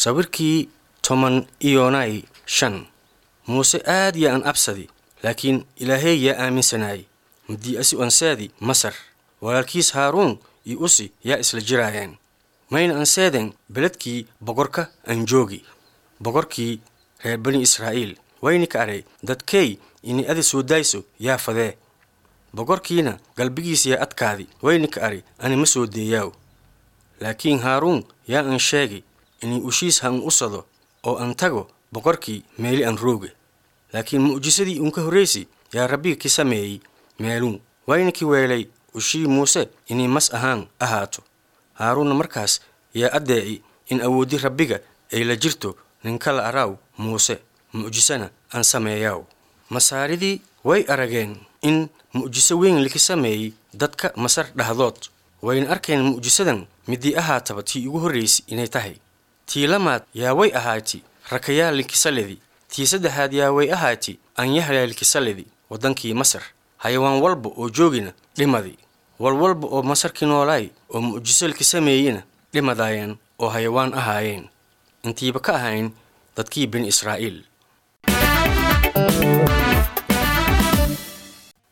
sawirkii toban iyonay shan muuse aad yaa an absadi laakiin ilaahey yaa aaminsanaayey muddii asi anseedi masar walaalkiis haaruun iyo usi yaa isla jiraayeen mayna anseedeen beledkii boqorka aan joogi boqorkii reer bani israa'iil wayni ka aray dadkey ini adi soo daayso yaa fadee boqorkiina galbigiis yaa adkaadi wayni ka ari ani ma soo deeyaaw laakiin haaruun yaa an sheegi inii ushiis ha an usado oo an tago boqorkii meeli an rooge laakiin mu'jisadii uun ka horraysi yaa rabbiga ki sameeyey meeluu wayna ki weelay ushii muuse inay mas ahaan ahaato haaruunna markaas yaa addeeci in awooddi rabbiga ay la jirto ninkala araaw muuse mu'jisana aan sameeyaaw masaaridii way arageen in mu'jiso weyn liki sameeyey dadka masar dhahdood wayna arkeen mu'jisadan midii ahaataba tii ugu horraysay inay tahay tii lamaad yaa way ahaati rakayaa linkisaledi tii saddexaad yaa way ahaati anyahlaa linkisaledi waddankii masar hayawaan walba oo joogina dhimadi walwalba oo masarkii noolaay oo mu'jiso liki sameeyena dhimadaayeen oo hayawaan ahaayeen intiiba ka ahayn dadkii bani israa'iil